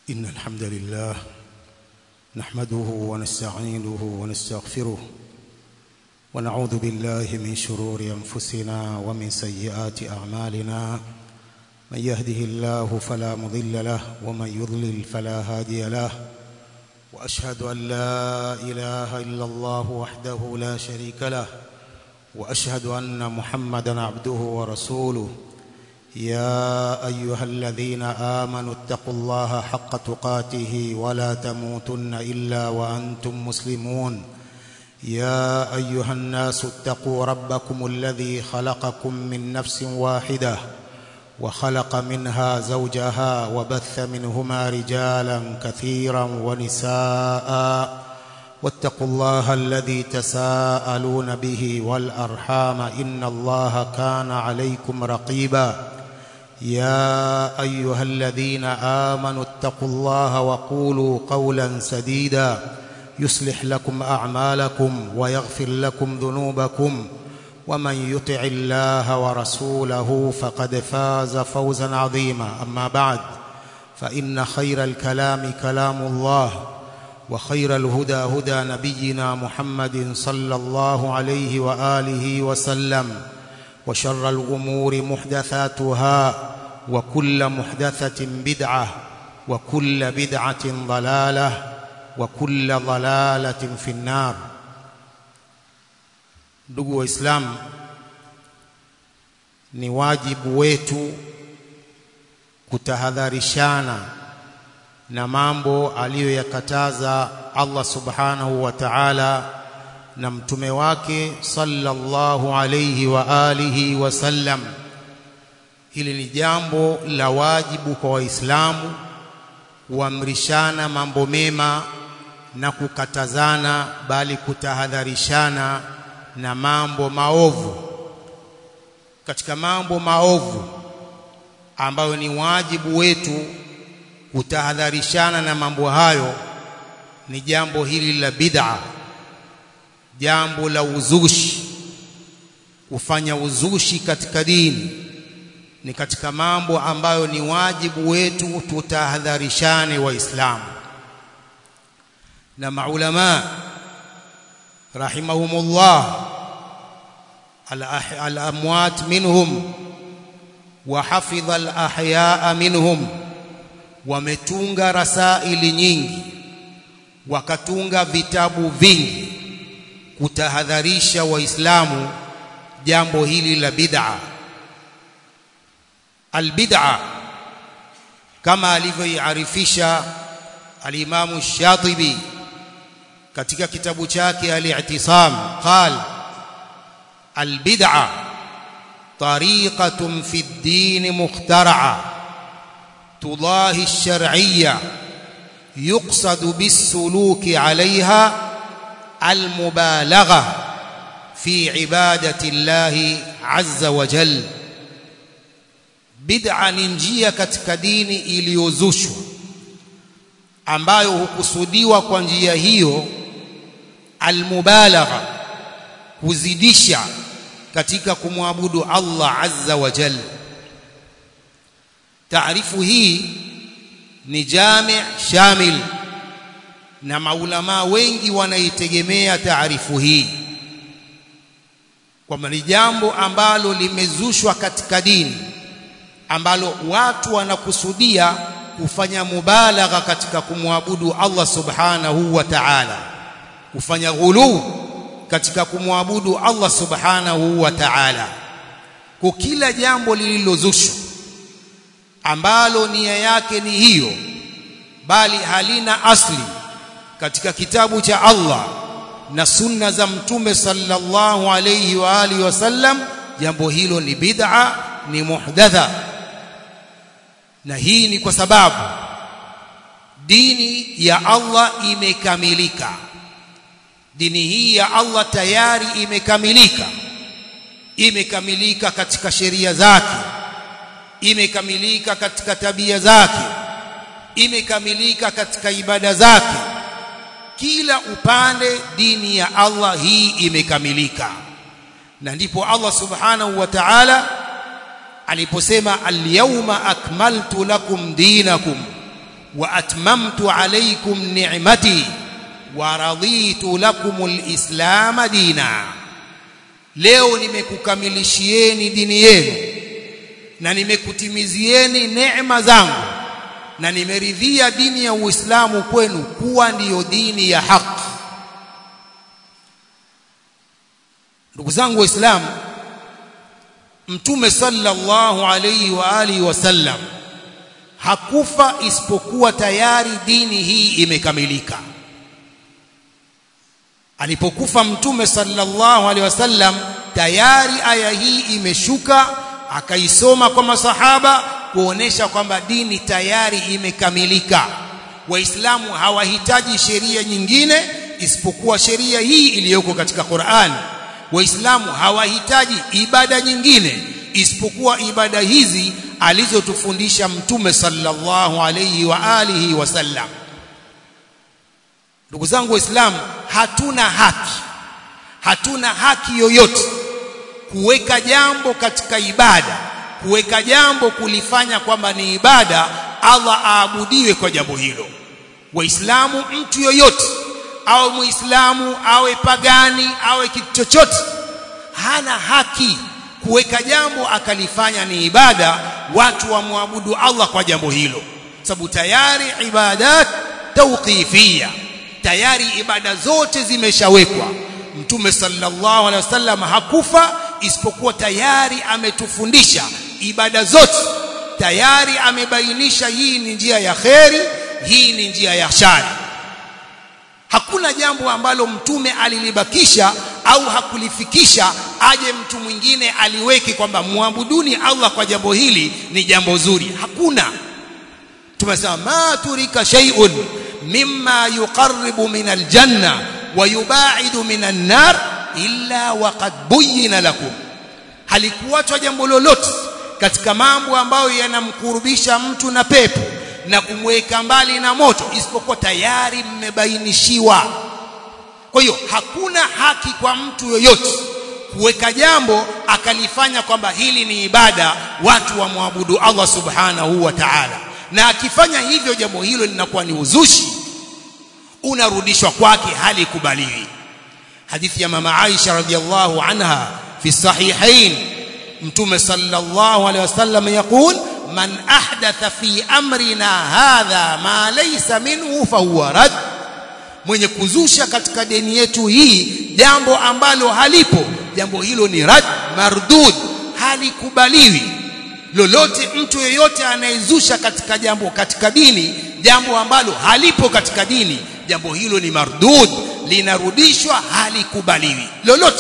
إن الحمد لله نحمده ونستعينه ونستغفره ونعوذ بالله من شرور أنفسنا ومن سيئات أعمالنا من يهده الله فلا مضل له ومن يضلل فلا هادي له وأشهد أن لا إله إلا الله وحده لا شريك له وأشهد أن محمدا عبده ورسوله يا أيها الذين آمنوا اتقوا الله حق تقاته ولا تموتن إلا وأنتم مسلمون يا أيها الناس اتقوا ربكم الذي خلقكم من نفس واحدة وخلق منها زوجها وبث منهما رجالا كثيرا ونساء واتقوا الله الذي تساءلون به والأرحام إن الله كان عليكم رقيبا يا أيها الذين آمنوا اتقوا الله وقولوا قولا سديدا يصلح لكم أعمالكم ويغفر لكم ذنوبكم ومن يطع الله ورسوله فقد فاز فوزا عظيما أما بعد فإن خير الكلام كلام الله وخير الهدى هدى نبينا محمد صلى الله عليه وآله وسلم وشر الأمور محدثاتها وكل محدثة بدعة وكل بدعة ضلالة وكل ضلالة في النار ndugu waislamu ni wajibu wetu kutahadharishana na mambo aliyoyakataza Allah subhanahu wa ta'ala na mtume wake sallallahu alayhi wa alihi wasallam hili ni jambo la wajibu kwa waislamu kuamrishana mambo mema na kukatazana bali kutahadharishana na mambo maovu katika mambo maovu ambayo ni wajibu wetu kutahadharishana na mambo hayo ni jambo hili la bid'a jambo la uzushi kufanya uzushi katika dini ni katika mambo ambayo ni wajibu wetu tutahadharishane waislamu na maulama rahimahumullah al-amwat minhum wa hafidha al-ahyaa minhum wametunga rasaili nyingi wakatunga vitabu vingi kutahadharisha waislamu jambo hili la bid'a albid'a kama alivyoiarifisha alimamu shatibi katika kitabu chake al-i'tisam qal albid'a tariqatun fi ad-din mukhtara'a tudahi ash-shar'iyya yuqsadu bis-suluki 'alayha المبالغه في عباده الله عز وجل bid'a ni njia katika dini iliyozushwa ambayo hukusudiwa kwa njia hiyo almubalagha kuzidisha katika kumwabudu Allah azza wa jalla taarifu hii ni jami' shamil na maulama wengi wanaitegemea taarifu hii kwamba ni jambo ambalo limezushwa katika dini ambalo watu wanakusudia kufanya mubalagha katika kumwabudu Allah subhanahu wa ta'ala kufanya ghulu katika kumwabudu Allah subhanahu wa ta'ala kwa kila jambo lililozushwa ambalo nia yake ni hiyo bali halina asli katika kitabu cha Allah na sunna za mtume sallallahu alayhi wa alihi wasallam jambo hilo ni bid'a ni muhdatha na hii ni kwa sababu dini ya Allah imekamilika dini hii ya Allah tayari imekamilika imekamilika katika sheria zake imekamilika katika tabia zake imekamilika katika ibada zake kila upande dini ya Allah hii imekamilika na ndipo Allah subhanahu wa ta'ala aliposema al-yawma akmaltu lakum dinakum wa atmamtu alaykum ni'mati wa raditu lakum alislam dina leo nimekukamilishieni dini yenu na nimekutimizieni neema zangu na nimeridhia dini ya Uislamu kwenu kuwa ndiyo dini ya haki ndugu zangu waislamu mtume sallallahu alayhi wa alihi wasallam hakufa isipokuwa tayari dini hii imekamilika alipokufa mtume sallallahu alaihi wasallam tayari aya hii imeshuka akaisoma kwa masahaba kuonesha kwamba dini tayari imekamilika waislamu hawahitaji sheria nyingine isipokuwa sheria hii iliyoko katika Qur'an waislamu hawahitaji ibada nyingine isipokuwa ibada hizi alizotufundisha mtume sallallahu alayhi wa alihi wasallam ndugu zangu waislamu hatuna haki hatuna haki yoyote kuweka jambo katika ibada kuweka jambo kulifanya kwamba ni ibada Allah aabudiwe kwa jambo hilo waislamu mtu yoyote awe muislamu awe pagani awe kitu chochote hana haki kuweka jambo akalifanya ni ibada watu wamwabudu Allah kwa jambo hilo sababu tayari ibadat tawqifia tayari ibada zote zimeshawekwa mtume sallallahu alaihi wasallam hakufa isipokuwa tayari ametufundisha ibada zote tayari amebainisha hii ni njia ya kheri hii ni njia ya shari hakuna jambo ambalo mtume alilibakisha au hakulifikisha aje mtu mwingine aliweke kwamba muabuduni Allah kwa jambo hili ni jambo zuri hakuna tumesema ma turika shay'un mimma yuqarribu min aljanna wa yubaidu min an-nar illa waqad buyyina lakum halikuachwa jambo lolote katika mambo ambayo yanamkurubisha mtu na pepo na kumweka mbali na moto isipokuwa tayari mmebainishiwa kwa hiyo hakuna haki kwa mtu yoyote kuweka jambo akalifanya kwamba hili ni ibada watu wamwabudu Allah subhanahu wa ta'ala na akifanya hivyo jambo hilo linakuwa ni uzushi unarudishwa kwake hali kubaliwi hadithi ya mama Aisha radhiallahu anha fi sahihain mtume sallallahu alaihi wasallam yaqul man ahdatha fi amrina hadha ma laysa minhu fahuwa rad mwenye kuzusha katika dini yetu hii jambo ambalo halipo jambo hilo ni rad mardud halikubaliwi lolote mtu yeyote anayezusha katika jambo katika dini jambo ambalo halipo katika dini jambo hilo ni mardud linarudishwa halikubaliwi lolote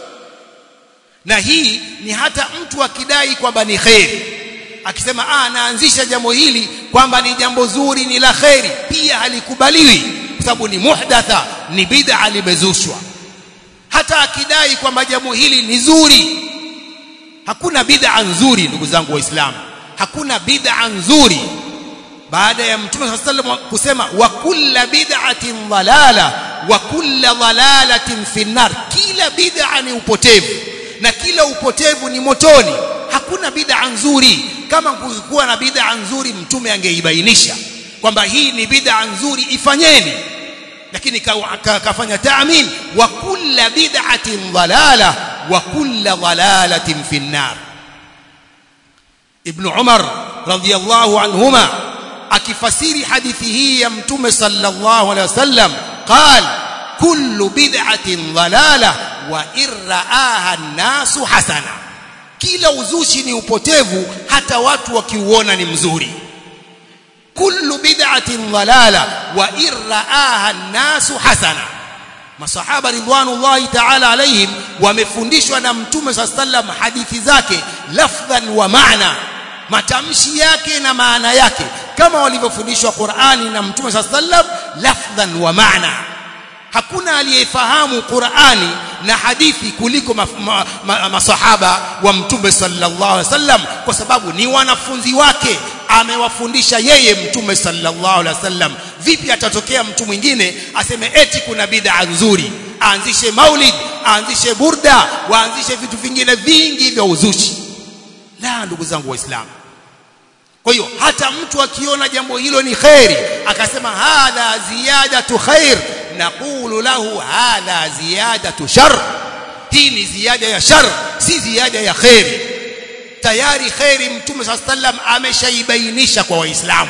na hii ni hata mtu akidai kwamba ni kheri akisema ah naanzisha jambo hili kwamba ni jambo zuri ni la kheri pia halikubaliwi kwa sababu ni muhdatha ni bid'a limezushwa hata akidai kwamba jambo hili ni zuri hakuna bid'a nzuri ndugu zangu waislamu hakuna bid'a nzuri baada ya mtume sallallahu alaihi wasallam kusema wa kulla bid'atin dhalala wa kulla dhalalatin finnar kila bid'a ni upotevu na kila upotevu ni motoni hakuna bid'a nzuri kama kungekuwa na bid'a nzuri mtume angeibainisha kwamba hii ni bid'a nzuri ifanyeni lakini kafanya taamin wa kulla bid'atin dhalala wa kulla dhalalatin finnar ibn umar radiyallahu anhuma akifasiri hadithi hii ya mtume sallallahu alaihi wasallam qal kullu bid'atin dhalala wa irraaha an-nasu hasana kila uzushi ni upotevu hata watu wakiuona ni mzuri kullu bid'atin dhalala wa irraaha an-nasu hasana masahaba ridwanullahi ta'ala alaihim wamefundishwa na mtume sallam hadithi zake lafdhan wa maana matamshi yake na maana yake kama walivyofundishwa Qur'ani na mtume sallam lafdhan wa maana hakuna aliyefahamu Qur'ani na hadithi kuliko ma, ma, ma, masahaba wa mtume sallallahu alaihi wasallam kwa sababu ni wanafunzi wake amewafundisha yeye mtume sallallahu alaihi wasallam vipi atatokea mtu mwingine aseme eti kuna bid'a nzuri aanzishe maulid aanzishe burda waanzishe vitu vingine vingi vya uzushi la ndugu zangu waislamu kwa hiyo hata mtu akiona jambo hilo ni khairi akasema hadha ziyadatu khair naqulu lahu hadha ziyadatu shar hii ni ziada ya shar si ziada ya khairi tayari khairi mtume saa sallam ameshaibainisha kwa waislamu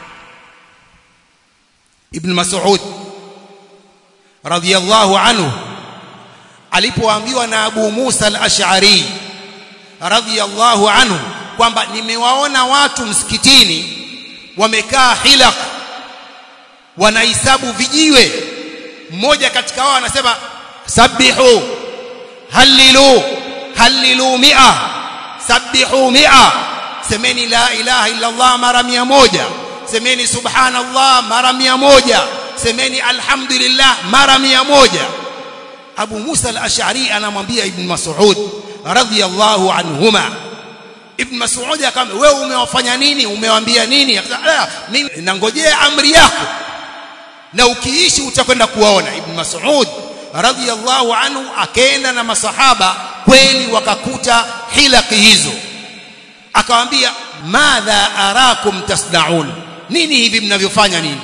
ibn mas'ud radiyallahu anhu alipoambiwa na Abu Musa al-Ash'ari radiyallahu anhu kwamba nimewaona watu msikitini wamekaa hilaq wanahesabu vijiwe mmoja katika wao anasema sabihu halilu halilu mia sabihu mia semeni la ilaha illa Allah mara mia moja semeni subhanallah mara mia moja semeni alhamdulillah mara mia moja Abu Musa al-Ash'ari anamwambia Ibn Mas'ud radhiyallahu anhuma Ibn Mas'ud akamwambia wewe umewafanya nini umewaambia nini akasema mimi nangojea amri yako na ukiishi utakwenda kuwaona Ibn Mas'ud radhiyallahu anhu akaenda na masahaba kweli wakakuta hilaki hizo akawaambia madha arakum tasnaun nini hivi mnavyofanya nini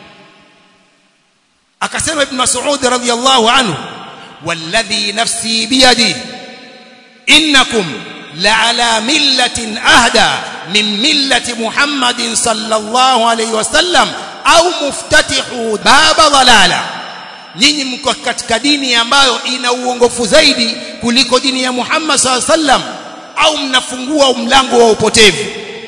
akasema Ibn Mas'ud radhiyallahu anhu والذي نفسي بيدي إنكم لعلى ملة أهدى من ملة محمد صلى الله عليه وسلم أو مفتتح باب ضلالة nyinyi mko katika dini ambayo ina uongofu zaidi kuliko dini ya Muhammad SAW sallam au mnafungua mlango wa upotevu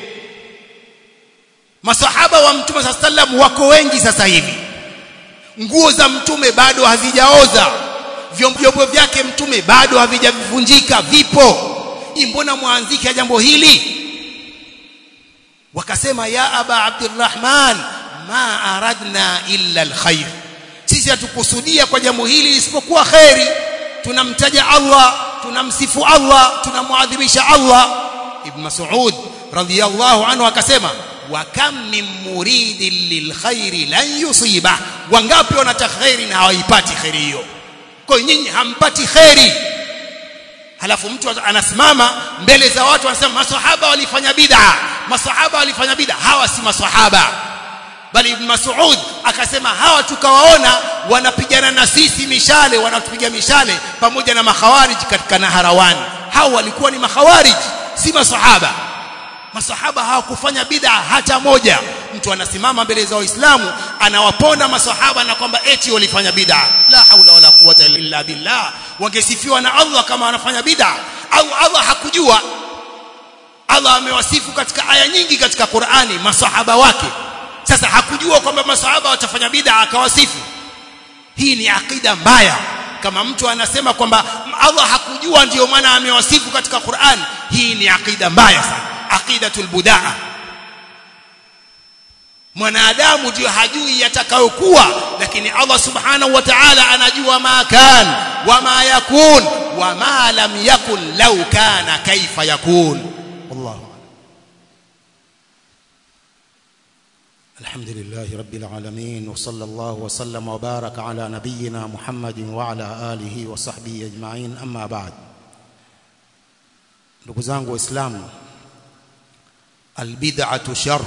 masahaba wa mtume SAW sallam wako wengi sasa hivi nguo za mtume bado hazijaoza vyombo vyake mtume bado havijavunjika vipo mbona mwanzike jambo hili wakasema ya aba abdurrahman ma aradna illa alkhair sisi hatukusudia kwa jambo hili isipokuwa khairi tunamtaja Allah tunamsifu Allah tunamuadhimisha Allah ibn mas'ud radhiyallahu anhu akasema wa kam min muridin lilkhairi lan yusiba wangapi wanataka khairi na hawaipati khairi hiyo kwa nyinyi hampati khairi halafu mtu anasimama mbele za watu anasema maswahaba walifanya bid'a maswahaba walifanya bid'a hawa si maswahaba bali ibn Mas'ud akasema hawa tukawaona wanapigana na sisi mishale wanatupiga mishale pamoja na makhawarij katika naharawani hao walikuwa ni makhawarij si maswahaba masahaba hawakufanya bid'a hata moja mtu anasimama mbele za waislamu anawaponda masahaba na kwamba eti walifanya bid'a la haula wala quwwata illa billah wangesifiwa na Allah kama wanafanya bid'a au Allah hakujua Allah amewasifu katika aya nyingi katika Qur'ani masahaba wake sasa hakujua kwamba masahaba watafanya bid'a akawasifu hii ni akida mbaya kama mtu anasema kwamba Allah hakujua ndiyo maana amewasifu katika Qur'an hii ni akida mbaya sana aqidatul budaa mwanadamu ndio hajui yatakayokuwa lakini Allah subhanahu wa ta'ala anajua ma kan wa ma yakun wa ma lam yakun law kana kaifa yakun wallahu الحمد لله رب العالمين وصلى الله وسلم وبارك على نبينا محمد وعلى آله وصحبه أجمعين أما بعد ndugu zangu waislamu albid'atu shar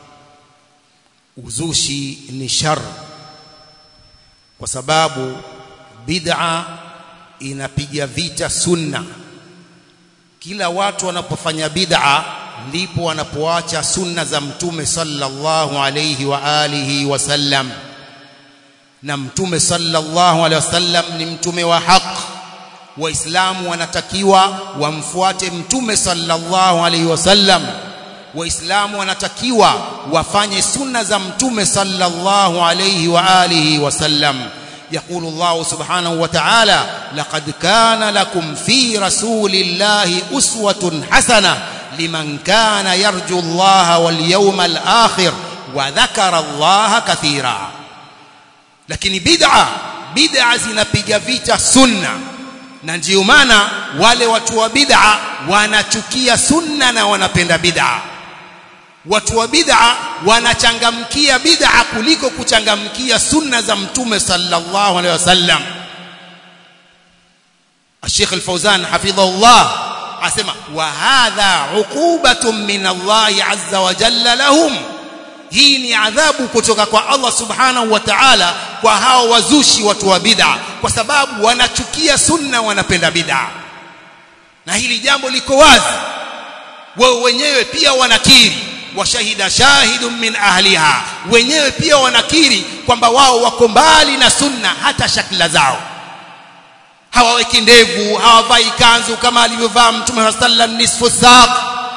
uzushi ni shar kwa sababu bid'a inapiga vita sunna kila watu wanapofanya bid'a ndipo wanapoacha sunna za mtume sallallahu alayhi wa alihi wasallam na mtume sallallahu alayhi wasallam ni mtume wa haki waislamu wanatakiwa wamfuate mtume sallallahu alayhi wasallam waislamu wanatakiwa wafanye sunna za mtume sallallahu alayhi wa alihi wasallam يقول الله سبحانه وتعالى لقد كان لكم في رسول الله أسوة حسنة لمن كان يرجو الله واليوم الآخر وذكر الله كثيرا لكن بدعة بدعة zinapiga vita sunna na ndio maana wale watu wa bid'a wanachukia sunna na wanapenda bid'a watu wa bid'a wanachangamkia bid'a kuliko kuchangamkia sunna za mtume sallallahu alaihi wasallam Sheikh Al-Fauzan hafidhahullah asema wa hadha uqubatun min Allah azza wa jalla lahum hii ni adhabu kutoka kwa Allah subhanahu wa ta'ala kwa hao wazushi watu wa bid'a kwa sababu wanachukia sunna wanapenda bid'a na hili jambo liko wazi wao wenyewe pia wanakiri washahida shahidun min ahliha wenyewe pia wanakiri kwamba wao wako mbali na sunna hata shakla zao hawaweki ndevu hawavai kanzu kama alivyovaa mtume wa sallam nisfu saq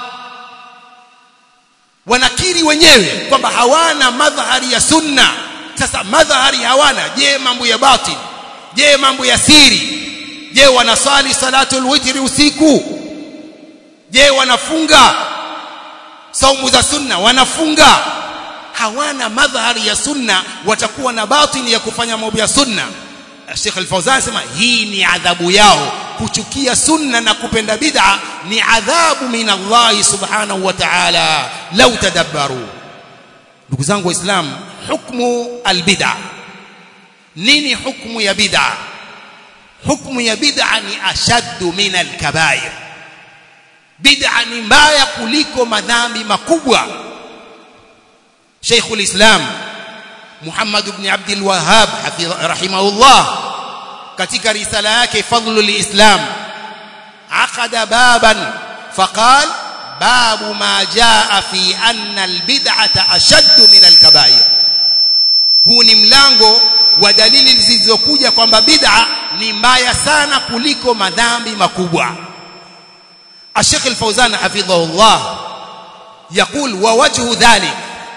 wanakiri wenyewe kwamba hawana madhahari ya sunna sasa madhahari hawana je mambo ya batil je mambo ya siri je wanasali salatul witri usiku je wanafunga saumu za sunna wanafunga hawana madhahari ya sunna watakuwa na batini ya kufanya mambo ya sunna Sheikh Al-Fawzan anasema hii ni adhabu yao kuchukia sunna na kupenda bid'a ni adhabu min Allah subhanahu wa ta'ala lau tadabbaru ndugu zangu waislamu hukmu albid'a nini hukmu ya bid'a hukmu ya bid'a ni ashaddu min alkabair bid'a ni mbaya kuliko madhambi makubwa Sheikhul Islam Muhammad ibn Abdul Wahhab rahimahullah katika risala yake Fadlul Islam aqada baban faqal babu ma jaa fi anna albid'ata ashaddu min alkabair huu ni mlango wa dalili zilizokuja kwamba bid'a ni mbaya sana kuliko madhambi makubwa الشيخ الفوزان حفظه الله يقول ووجه ذلك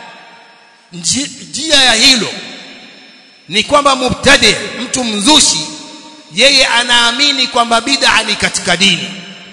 njia ya hilo ni kwamba mubtadi mtu mzushi yeye anaamini kwamba bid'a ni katika dini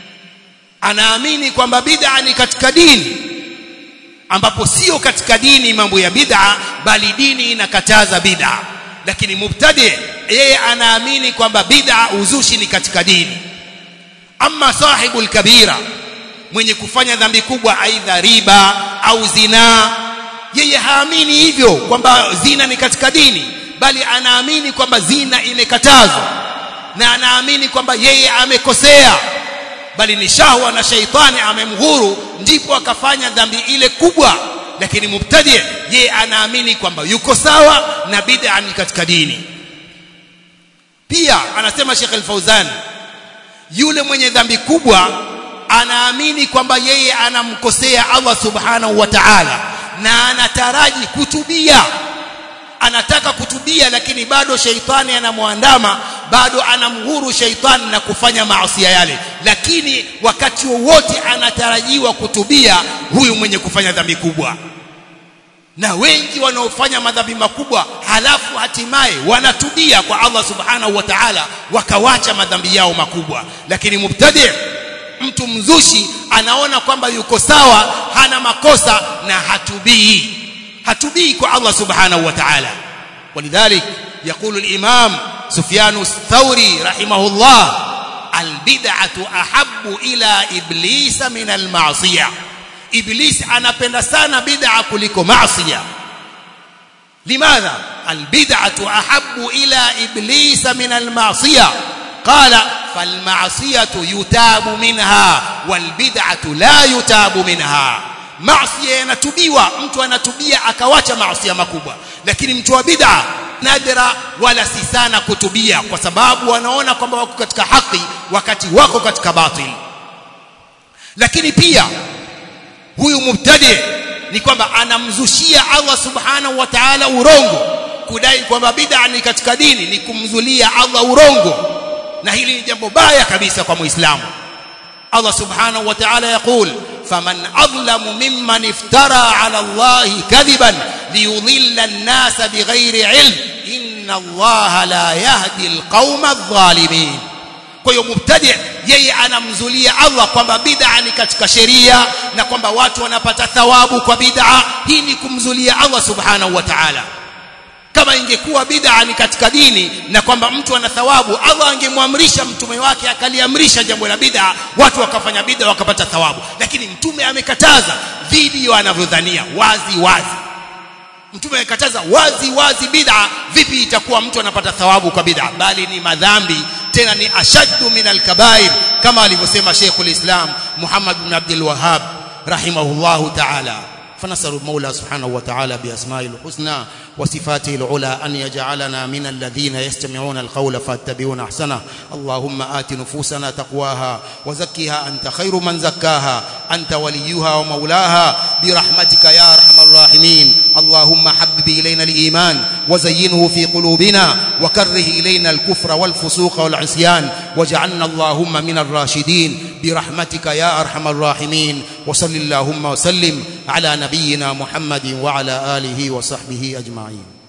anaamini kwamba bid'a ni katika dini ambapo sio katika dini mambo ya bid'a bali dini inakataza bid'a lakini mubtadi yeye anaamini kwamba bid'a uzushi ni katika dini amma sahibul kabira mwenye kufanya dhambi kubwa aidha riba au zinaa yeye haamini hivyo kwamba zina ni katika dini bali anaamini kwamba zina imekatazwa na anaamini kwamba yeye amekosea bali ni shahwa na shaitani amemghuru ndipo akafanya dhambi ile kubwa lakini mubtadi yeye anaamini kwamba yuko sawa na bid'a ni katika dini pia anasema Sheikh Al-Fauzan yule mwenye dhambi kubwa anaamini kwamba yeye anamkosea Allah subhanahu wa ta'ala na anataraji kutubia anataka kutubia lakini bado sheitani anamwandama bado anamhuru sheitani na kufanya maasi yale lakini wakati wowote anatarajiwa kutubia huyu mwenye kufanya dhambi kubwa na wengi wanaofanya madhambi makubwa halafu hatimaye wanatubia kwa Allah subhanahu wa ta'ala wakawacha madhambi yao makubwa lakini mubtadi mtu mzushi anaona kwamba yuko sawa hana makosa na hatubii hatubii kwa Allah subhanahu wa ta'ala ولذلك يقول الإمام سفيان الثوري رحمه الله البدعة أحب إلى إبليس من المعصية إبليس anapenda sana bid'a kuliko maasiya لماذا البدعة أحب إلى إبليس من المعصية قال فالمعصية يتاب منها والبدعة لا يتاب منها maasi yanatubiwa mtu anatubia akawacha maasi makubwa lakini mtu wa bid'a nadra wala si sana kutubia kwa sababu wanaona kwamba wako katika haki wakati wako katika batil lakini pia huyu mubtadi ni kwamba anamzushia Allah subhanahu wa ta'ala urongo kudai kwamba bid'a ni katika dini ni kumzulia Allah urongo na hili ni jambo baya kabisa kwa muislamu Allah subhanahu wa ta'ala yaqul faman adlamu mimman iftara ala Allah kadhiban liyudhilla an-nasa bighairi ilm inna Allah la yahdi al-qauma adh-dhalimin kwa hiyo mubtadi yeye anamzulia Allah kwamba bid'a ni katika sheria na kwamba watu wanapata thawabu kwa bid'a hii ni kumzulia Allah subhanahu wa ta'ala kama ingekuwa bid'a ni katika dini na kwamba mtu ana thawabu Allah angemwamrisha mtume wake akaliamrisha jambo la bid'a watu wakafanya bid'a wakapata thawabu lakini mtume amekataza dhidi ya anavyodhania wazi wazi mtume amekataza wazi wazi bid'a vipi itakuwa mtu anapata thawabu kwa bid'a bali ni madhambi tena ni ashaddu min alkabair kama alivyosema Sheikhul Islam Muhammad bin Abdul Wahhab rahimahullahu ta'ala فنسأل المولى سبحانه وتعالى بأسمائه الحسنى وصفاته العلى أن يجعلنا من الذين يستمعون القول فاتبعون أحسنه اللهم آت نفوسنا تقواها وزكها أنت خير من زكاها أنت وليها ومولاها برحمتك يا أرحم الراحمين اللهم حبب إلينا الإيمان وزينه في قلوبنا وكره إلينا الكفر والفسوق والعصيان واجعلنا اللهم من الراشدين برحمتك يا أرحم الراحمين وصل اللهم وسلم على نبينا محمد وعلى آله وصحبه أجمعين